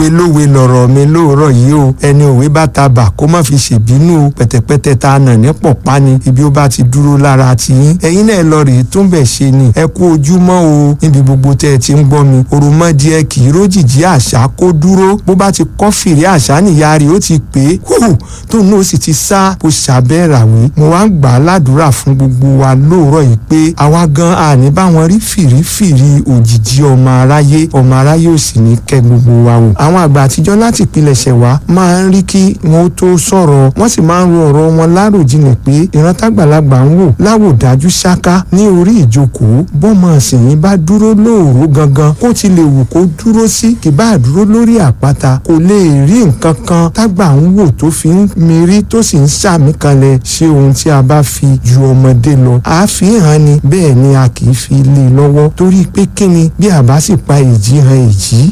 lówe lówe lọ̀rọ̀ mi lóòrọ̀ yìí o ẹni òwe bá ta bà kó má fi ṣèbínú o pẹ̀tẹ̀pẹ̀tẹ̀ ta nà ní pọ̀pá ni ibi ó bá ti dúró lára ti yín ẹ̀yin náà lọ rèé tó ń bẹ̀ ṣe ni ẹ kú ojúmọ́ o níbi gbogbo tẹ́ ẹ ti ń gbọ́ mi òròmọdìẹ kì í rójìjí àṣà kó dúró bó bá ti kọ́ fìrí àṣà nìyá rẹ̀ ó ti pè é hù tóun náà sì ti sá bó ṣàbẹ́ ràwé mo wá ń gbà á ládùúrà fún gbogbo wa lóòrọ̀ yìí pé àwa gan àní báwọn rí fìrífìrí òjìjí ọmọ aráyé ọmọ aráyé ò sì ní kẹ́ gbogbo wa wò àwọn àgbà àtijọ́ láti ìpilẹ̀ṣẹ̀ wá máa ń rí kí wọn ó tó sọ̀rọ̀ wọ́n sì máa ń ro ọ̀rọ̀ wọn láròjinlẹ̀ pé ìran tágbàlagbà ń wò láwòdájú ṣáká ní orí ìjókòó bọ́mọ ìsìnyí bá dúró lóòró gangan kó ti lè wù kó dúró sí kì bá dúró lórí àpáta kò lè rí nǹkan kan tágbà ń wò tó fi ń mirí tó sì ń sàmì kanlẹ̀ ṣé ohun tí a bá fi ju ọmọdé lọ àfihàn ni bẹ́ẹ̀ ni a kì í fi lé e lọ́wọ́ torí pé kíni bí a bá sì pa èjì han èjì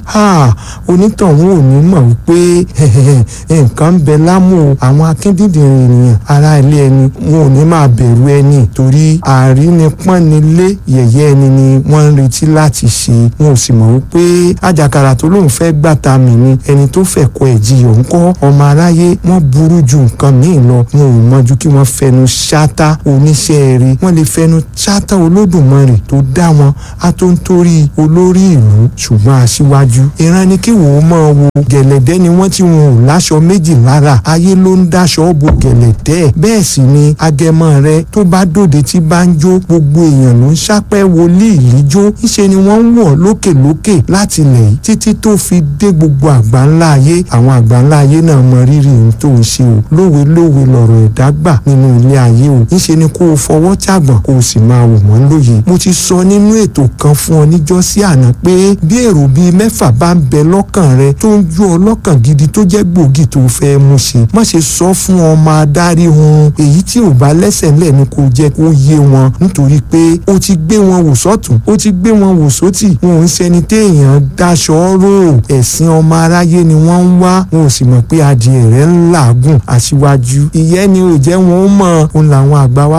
onítọ̀hún ò ní mọ̀ wípé nǹkan ń bẹ lámú àwọn akíndíndìnrín ènìyàn ara ilé ẹni wọn ò ní máa bẹ̀rù ẹni torí àrínipọ́nilé yẹ̀yẹ́ ẹni ni wọ́n ń retí láti ṣe wọn ò sì mọ̀ wípé àjàkàrà tó lóun fẹ́ gbàtà mí ni ẹni tó fẹ́ kọ ẹ̀jìyọ̀ ń kọ́ ọmọ aráyé wọ́n burú ju nǹkan míì lọ wọn ò mọ̀jú kí wọ́n fẹnu ṣáátá oníṣẹ́ rí wọ́n lè fẹnu ṣáátá olódùmarè tó dá wọn á tó ń torí olórí ìlú ṣùgbọ́n aṣíwájú ìran ni kí wọ́n máa wo gẹ̀lẹ̀dẹ́ ni wọ́n ti wọn ò láṣọ méjì lára ayé ló ń dáṣọ bo gẹ̀lẹ̀dẹ́ bẹ́ẹ̀ sì ni agẹmọ rẹ tó bá dòde tí bá ń jó gbogbo èèyàn ló ń ṣápẹ́ wọlé ìlíjó ńṣe ni wọ́n ń wọ̀ lókèlókè láti lẹ̀ yìí títí tó fi dé gbogbo àgbáńlá ayé àwọn àgbáńlá ayé náà mọ rírì ohun tó ń ṣe o lówe lówe lọ̀rọ̀ ẹ̀dá gbà nínú ilé ayé o ńṣe ni kó o fọwọ́ tàgbọ̀n kó o sì máa wò wọ́n lóye mo ti sọ nínú ètò kan fún ọ níjọ́sí àná pé bí èrò bíi mẹ́fà bá ń bẹ lọ́kàn rẹ tó ń jó ọ lọ́kàn gidi tó jẹ́ gbòógì tó fẹ́ mú ṣe má ṣe sọ fún ọmọ adarí hun èyí tí ò bá lẹ́sẹ̀ ńlẹ̀ ni kò jẹ́ kó yé wọn nítorí pé o ti gbé wọn wò sọ́tún o ti gbé wọn wò sótì wọn ò ń ṣẹni téèyàn daṣọ rò ẹ̀sìn ọmọ aráyé ni wọ́n ń wá wọn ò sì mọ̀ pé adìẹ rẹ̀ ń làágùn aṣíwájú ìyẹn ni ò jẹ́ wọn ó mọ̀ òun làwọn àgbà wa